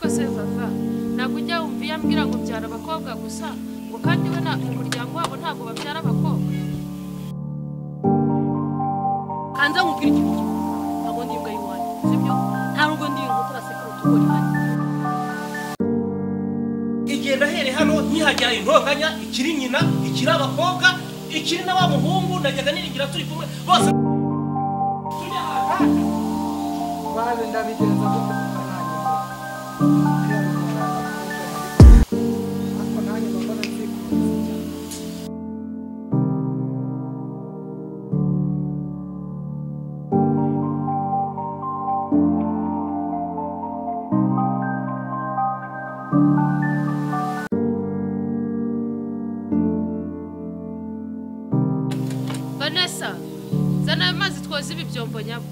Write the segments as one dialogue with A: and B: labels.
A: ariko se papa ntabwo ujya wumva iyo ambwira ngo byara abakobwa gusa ngo kandi we na mu muryango wabo ntabwo babyara abakobwa
B: hanze nkubwira ikintu kimwe ntabwo ndi imbwa y'iwanyu sibyo nta rugo ndi irugo turasekana utugori hano
C: igenda ahere hano ntihagera intonganya ikiri nyina ikiri abakobwa ikiri n'abamuhungu najyaga niringira turi kumwe bose tujya ahantu
D: maze ndabigenza gutyo kuko nanjye mbona. ariko nanjye mbona nzikunze cyane
A: vanessa zana ayo mazi twoze ibi byombo nyabo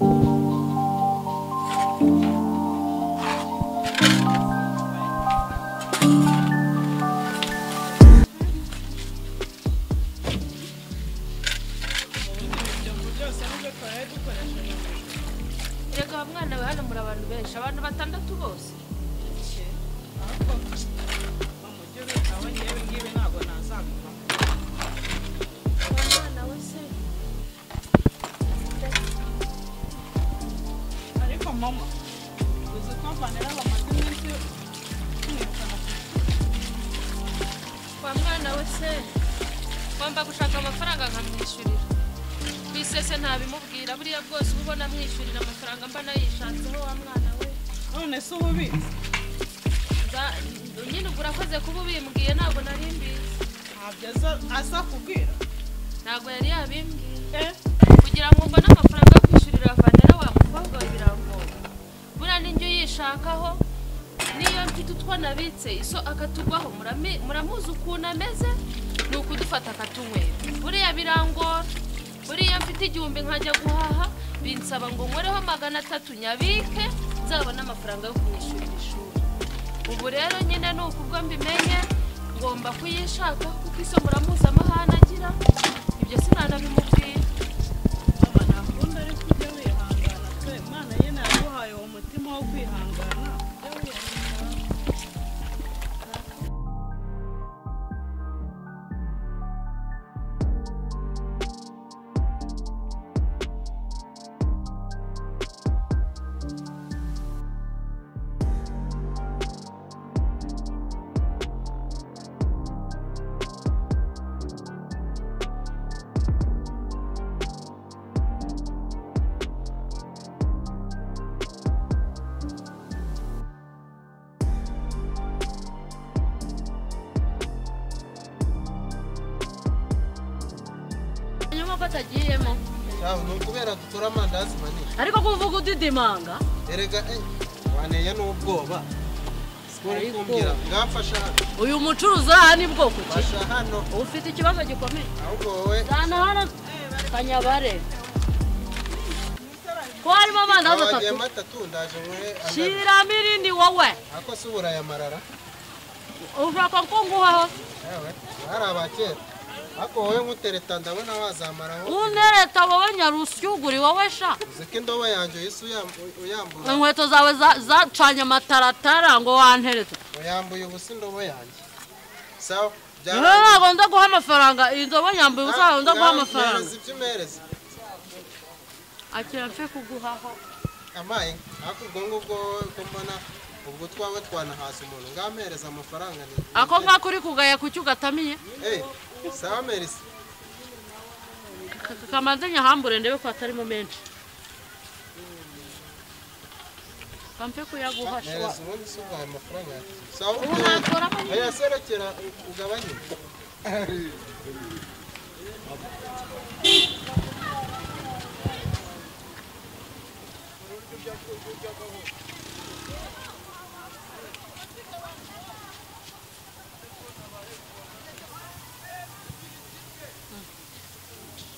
A: Erega wa mwana we hano muri abantu benshi abantu batandatu bose Wa mwana we se wa mwana we se ngomba gushaka amafaranga nkamwishyurira ku isese ntabimubwira buriya bwose uba ubona amwishyurira amafaranga mba nayishatseho wa mwana we
E: none se ububizi
A: Za- nyine ubwo urakoze kuba ubimbwiye ntabwo nari mbizi
E: ntabyo aza- aza kubwira
A: ntabwo yari yabimbwiye
E: Eh,
A: kugira ngo mbone amafaranga yo kwishyurira vanera wa mukobwa we birangoye buriya n'injyo yishakaho niyo mfite utwo nabitse iso akatugwaho murami- muramuzi ukuntu ameze ni ukudufata akatunywera buriya birangora buriya mfite igihumbi nkajya guhaha binsaba ngo nkoreho magana atatu nyabike nzabone amafaranga yo kumwishyurira ishuri ubu rero nyine ni ukubwo mbimenye ngomba kuyishaka kuko isomura mpuzamahanga agira ibyo sinanabimubwira
E: mama ntakunda ariko ujya wihangana pe imana ye naguhaye uwo mutima wo kwihangana ujya wihangana
A: nyuma ko atagiyemo
D: cyangwa ni ukubera dutora amandazi manini
B: ariko kuvuga udidimanga
D: erega eh, waneye n'ubwoba sikora kumbwira bwamfasha hano
B: uyu mucuruzi uri aha ni bwoko ki
D: fasha hano
B: uba ufite ikibazo gikomeye
D: ahubwo wowe
B: zana hano kanyabare ko harimo abana
D: abagiyemo
B: batatu
D: atatu ndaje nkore angana
B: shyiramo irindi wowe
D: ako si uburaya marara
B: ushaka ko nguhaho
D: yewe bari abakera ako wowe nkutereta ndabona wazamaraho
B: untereta wowe nyarusyuguri wowe sha
D: uzi ko indobo yanjye uhise uyam- uyambura
B: inkweto zawe za- zacanye amataratara ngo wantereta
D: uyambuye ubusa indobo yanjye sawa
B: rero ntabwo nza guha amafaranga indobo nyambuye ubusa ntabwo nza guha amafaranga
D: mpereza ibyo umereza
B: akira mfe kuguhaho
D: amaye ariko ubwo ngubwo wowe ko mbona ubwo twawe twanahasa umuntu ngampereza amafaranga ni
B: ako ngako uri kugaya kuki ugatamiye
D: Eh, sawa merisi
B: Ka- kamanze nyahambure ndebe ko hatarimo menshi kampe kuyaguha shwa
D: merisi ubundi si ubwawe amafaranga yawe. sawa
B: ubu nakoramo nyine
D: oya serekera u- ugabanye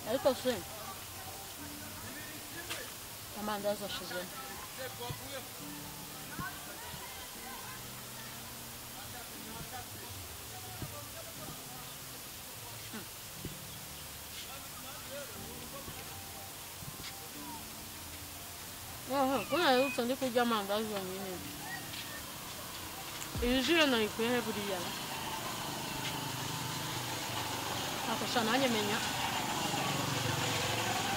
B: ariko se amandazi ashizemo Aha, kuna yuko ndi kurya amandazi yonyine iyi jire nayikuye he buriya ra nakosha nanjye menya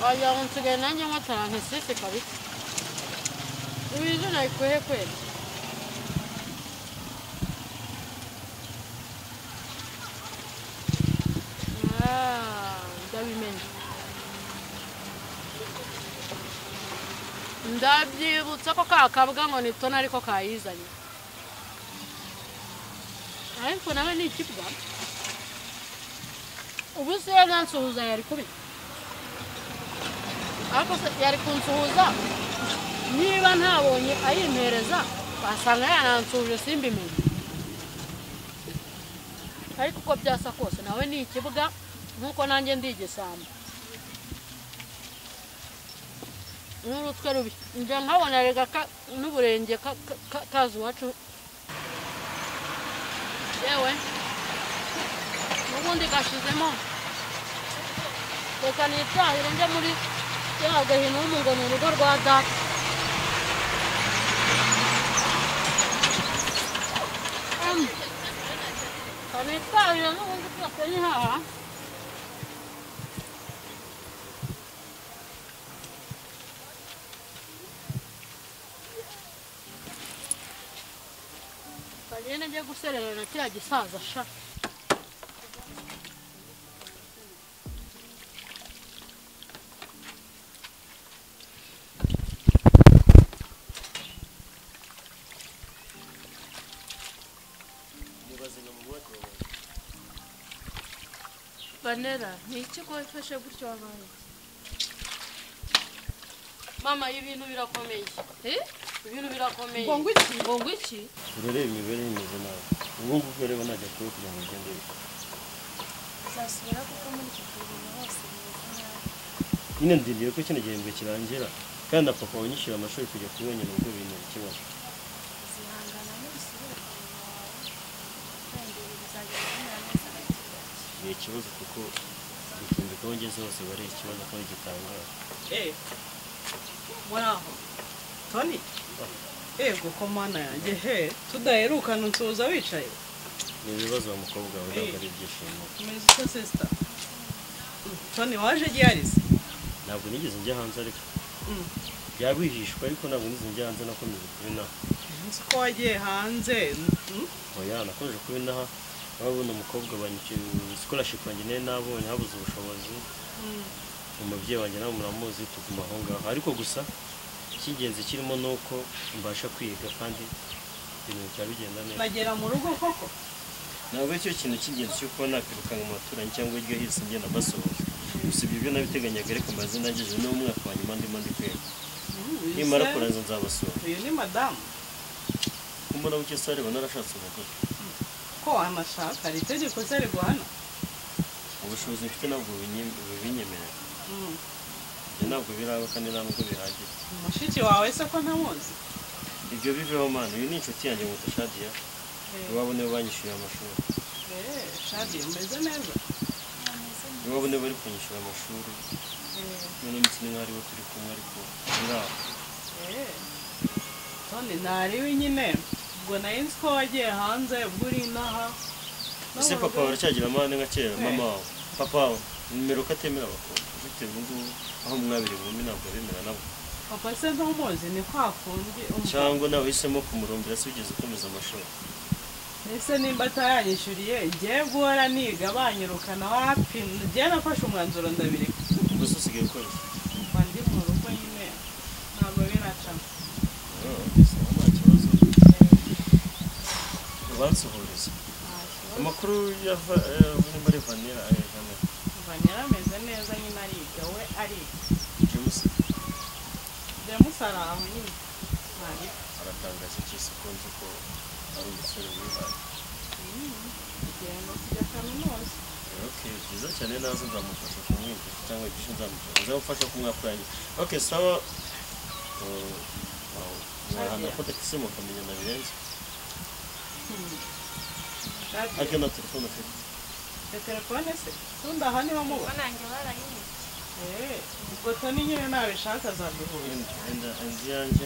B: wagira ngo nsigaye nanjye nywa tarantesisi kabisa iyi jire nayikuye he kweli Ah, ndabimenye ndabyibutsa ko kakabwa ngo ni tona ariko kayizanye ariko nawe ni ikibwa ubu se yari yansuhuza yari kubi ariko se yari kunsuhuza niba ntabonye ayimpereza wasanga yanansuhuje simbimenye ariko uko byasa kose nawe ni ikibwa nk'uko nanjye ndi igisambo n'urutwe rubi njya nkabona rega ka- n'uburenge ka- ka- ka- kaza iwacu yewe n'ubundi gashizemo reka nitahire njye muri ya gahino mu ngo ni urugo rwa data Em, kanitahire n'ubundi twese nihaha kagenda njye guserera na kiriya gisaza sha
A: banera ni iki wafashe gutyo wabaye
B: mama ibintu birakomeye
A: Eh?
B: ibintu birakomeye
E: ngo iki
A: ngo ngo iki
F: urareba imibare imeze nabi ubu ngubu rero ntajya kure kugira ngo ugende bikore
G: uzasubira kuko muri iki gihe ibintu hose bimeze nabi
F: nyine ndindiriye ko kino gihembwe kirangira kandi na papa wanyishyura amashuri kujya kubonye nubwo bintera ikibazo
G: zihangana n'ubusubire ku muntu wawe kandi bizagenda bimera neza gake gake
F: ni ikibazo kuko gucumbika aho ngeze hose bari ikibazo kandi gitangaje
E: Eh, muraho toni ego ko mana yanjye he tudaherukana unsuhuza wicaye
F: ni ibibazo wa mukobwa we ntabwo ari ibyishimo
E: umeze uko sisita toni waje giharize
F: ntabwo nigeze njya hanze ariko byaba bihishwe ariko ntabwo nigeze njya hanze nakomeje kuba inaha
E: nzi ko wagiye hanze Mm,
F: oya nakomeje kuba inaha ababona umukobwa banyukiye scholarship wanjye nayo nabonye habuze ubushobozi
E: mm.
F: umubyeyi wanjye nawe muramuzi tuguma aho ngaho ariko gusa icy'ingenzi kirimo ni uko mbasha kwiga kandi ibintu bikaba bigenda neza
E: bagera mu rugo koko
F: ntabwo cyo kintu cy'ingenzi cy'uko nakwirukanka mu baturanyi cyangwa iryo hirisi ngenda mbasuhuza gusa ibyo byo nabiteganyaga ariko maze nagejeje n'umwaka wa nyuma ndimo ndi kwiga
E: Mm, uyu
F: nimara
E: se-
F: kurangiza nzabasura
E: uyu ni madamu
F: kumbona buke se areba narashatse umugore
E: ko wanashaka hari itegeko se riguhana
F: ubushobozi mfite ntabwo bunye- bubinyemerera
E: Mm,
F: ibyo ntabwo biraba kandi nta nubwo bihagije
E: mushiki wawe se ko ntamuzi
F: ibyo biveho mwana uyu ni inshuti yanjye mu shadiya iwabo nibo banyishyuye amashuri
E: Eh, shadi umeze neza
F: niba bune bari kunyishyura amashuri none ndetse n'umwari we turi kumwe ariko biraho
E: Eh, toni ntariwe nyine ubwo nari nzi ko wagiye hanze ubwo uri inaha
F: ese
E: No mu
F: papa
E: rugo.
F: baracyagira amahane nka kera
E: Eh.
F: mama wawe papa wawe nimero ko atemera abakobwa bitewe n'ubu aho mwabiri bumwe ntabwo abemera nabo
E: papa se ntumuzi ni kwa kundi um-
F: cyangwa nawe uhisemo kumurondera se ugeze ukomeza amashuri
E: ese nimba ataranyishyuriye ngewe guhora niga banyirukana wapi ngewe nafashe umwanzuro ndabireka
F: gusa usigaye ukora iki?
E: kuva ndi mu rugo nyine ntabwo biracamo
F: Ah, gusa nta kibazo ubansuhuriza amakuru yava muri muri vanira ayegana
E: kuva nyine ameze neza nyine ariga we ariga
F: james
E: james ari aho nyine ntari
F: aratangaza cyose ko nzi ko ari umusore wihaye
E: kugenda kujya kaminuza
F: Okay, byiza cyane naza nzamufasha kumwigisha cyangwa igisho nzamufasha nzamufasha kumwakurangira okay sawa Uh, wow, murahana ko tagisi mukamenya na birenze
E: shadi
F: ariko na telefone afite
E: ya telefone se tundi aha niho muba
G: kuko nanjye barayinyise
E: ubwo toni nyine ntabishaka azaduhura
F: And- and- and iyanjye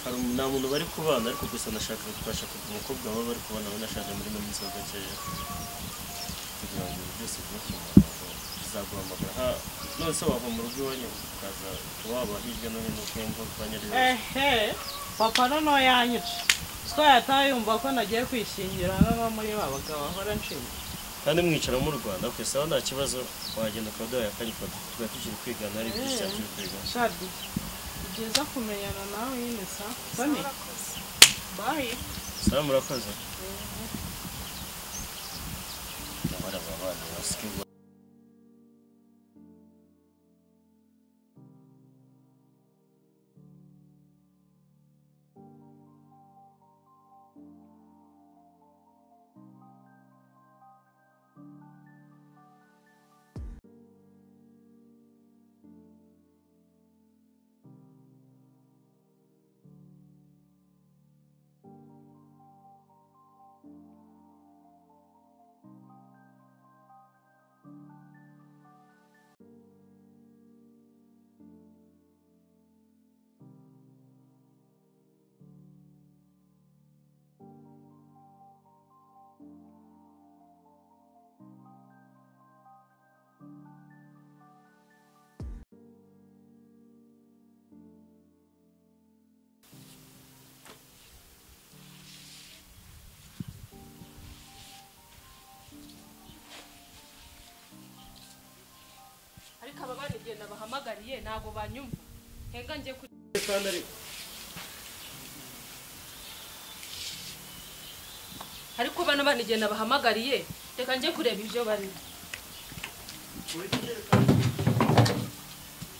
F: hari umu- nta muntu bari kubana ariko gusa nashaka twashakaga umukobwa baba bari kubana we nashaka muri no minsi ya gakeya kugira ngo ibi byose bibe ku murongo bizaguhamagara ha none se wava mu rugo iwanyu ukaza kuba waba hirya no hino uko yumva kwa nyarira
E: ehe papa noneho yanyica twari atayumva ko nagiye kwishingira baba muri ba bagabo bahora nshinga
F: kandi mwicara mu Rwanda ku isaha nta kibazo wagenda ukaba udahaye akanya ukaba tuba tukiri kwigana ari byinshi cyane turi kwigana
E: shadi ni byiza kumenyana nawe nyine sa soni bayi
F: sawa murakoze abana babana basikirwa
A: ariko aba bari kugenda bahamagariye ntabwo banyumva henga njye kuri
F: kandi ari
A: ariko bano banigenda bahamagariye reka njye kureba ibyo barimo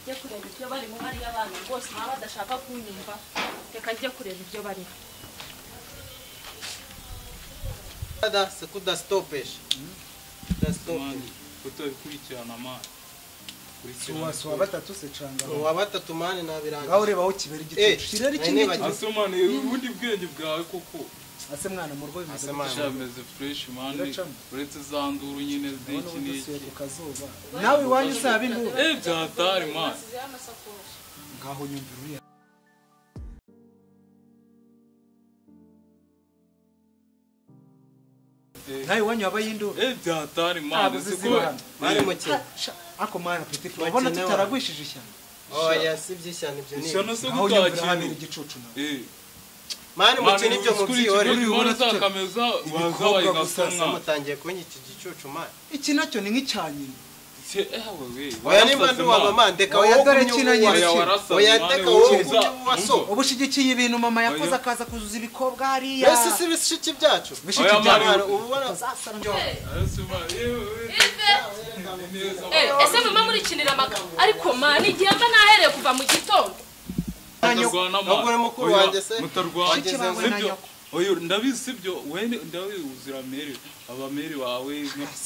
A: njye kureba ibyo barimo hariya abana rwose baba badashaka kunyumva reka njye kureba ibyo barimo
D: Dada, se kudastopesha. Kudastopesha.
H: kutabikurikirana amazi
I: suwa batatu se canga
D: Uwa batatu mani nabirangiye.
I: ngaho urebaho kibera
D: Eh,
I: igitutu kirere
D: nari
I: kimwe
D: nibagiwe.
H: ase mwana yewe ubundi bwenge bwawe koko
I: ase mwana mu rugo bimeze
D: Ase
I: gute?
D: mwana.
H: cyameze fureshi mani
I: Biracamo.
H: uretse za nduru nyine
I: Urabona
H: z'iki
I: ubu dusuye
H: n'iki
I: ku kazuba nawe iwanyu usaba induru
H: eh byatari mani
I: ngaho nyumvira uriya nawe iwanyu wabaye induru
H: eh byatari
I: ntabwo
H: mani
I: ziziba hano
D: Mani mukina.
I: Sha, ako mwana petit urabona
D: Bakenewe.
I: tutaragwishije ishyamba
D: Oya, si by'ishyano ibyo ni.
H: ishyano se
I: ngaho nyumvira habera
H: gutakintu
I: igicucu nawe
H: eh
D: Mani mukina ibyo mu byihore.
I: uri bubone
H: mwana
I: tucyo.
H: zakameza waza
I: Ibikobwa gusa,
H: wayigasa
D: Se
H: mwana
D: mutangiye kunyita igicucu mani.
I: iki nacyo ni nk'icyanyina
H: Se, eh wewe
D: Oya nimba ndi waba mani, deka
I: Oya,
D: wowe
I: dore
D: ugumye
I: kino
D: uwuwa
I: nyine
D: so.
H: oya
I: kino.
H: warasa
D: Oya
H: mwana,
D: deka
H: wowe
D: wowe
H: uza,
D: ugumye uwuwa so.
H: umva.
I: uba ushyigikiye ibintu mama yakoze
H: Oya.
I: akaza kuzuza ibikobwa hariya
D: Ese si ibishiki byacu.
I: bishiki
H: Oya,
I: bya
H: Mari.
D: Mani, ubu ubona-
I: Uzasara njye wawe.
H: Eh, se mwana, yewe, wewe, neza
A: Eh, ese mama murikinira amakaro ariko mani igihe mba nahereye kuva mu gitondo
H: mutarwana
D: ntabwo uri mukuru wanjye se.
H: mutarwana
D: Shiki
I: bawe na
H: sibyo
I: nyoko.
H: oyo ndabizi sibyo wene ndabizi uzira meri abameri bawe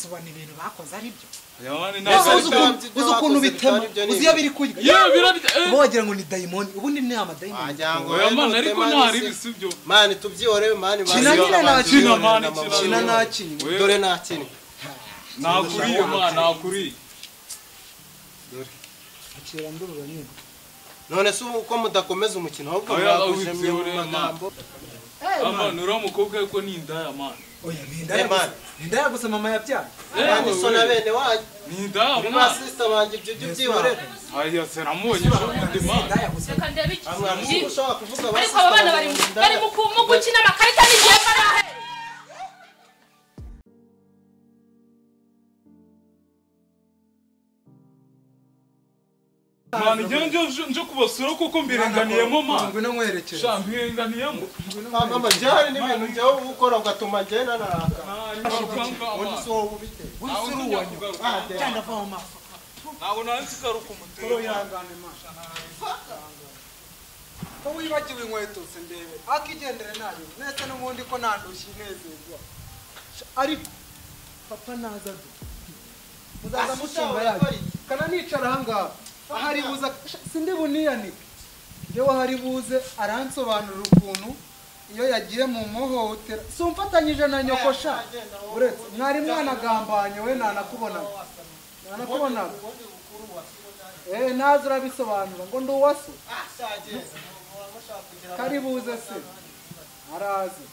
I: sobanura ibintu bakoze ari byo
H: yabane
I: Ese
H: ntabwo
I: uzi ukuntu- uzi ukuntu bitema uzi iyo biri kurya
H: yewe birabye eh,
I: uba wagira ngo ni dayimoni ubundi ni amadayimoni
D: Wagira ngo
H: oya
D: wenda
H: mwana ariko
D: utema
H: ntari
D: n'isi.
H: bisibyo
D: mani tubyihorere mani
I: Kina
D: bazi
I: nyine
D: abantu
I: nakina,
D: bihorera
H: mani,
D: n'amahoro.
H: kina
I: kina nakinnye
H: Oya,
D: dore nakinnye
H: nakuriye mwana nakuriye
I: akira ndurura nyine
D: none se ubu uko mudakomeza umukino ahubwo
H: Oya,
D: mwagujemye mu
H: witse urema.
D: magambo
H: amana uriya mukobwa ariko ni indaya mana
I: oya ni
D: Eh, man.
I: indaya ndaya gusa mama yabyaye
D: abandi so na bene wanyu
H: ni indaya
D: ba
H: mana
D: sisita banjye ibyo byo byihorera
H: aya seramubonye ejo bundi mana
I: indaya gusa
A: reka ndebe iki
D: ntabwo ushobora kuvuga ba
A: ariko
D: sisita
A: aba bana bari
D: banjye
A: mu- bari
D: ndaya.
A: mu ku- mu gukina amakarita n'igihe mba nahereye
H: mana igihe nje nje kubasura kuko mbirenganiyemo mana
I: ngwino nkwerekere
H: sha mbirenganiyemo
D: Ah, mama byari n'ibintu njyewe uba ukora ugatuma ngenda naraka ubundi
H: ntabwo
D: si wowe ubiteye
I: uri uwanyu cyangwa ava mu mafu
H: nansi ugaruka umutwe
I: uruyangane masha ko wibagiwe inkweto se ndebe akigendere nayo nese n'ubundi ko nandushye inezerwa ariko papa naza du muzaza musumba yayo kana nicara ahangaha ahari buza sindi buniyanike njyewe ahari buze aransobanurira ukuntu iyo yagiye mu muhohotera si umfatanyije na nyokosha uretse mwari mwanagambanye we nanakubonaga nanakubonaga eh naza urabisobanura ngo ndi uwase karibuze se arazi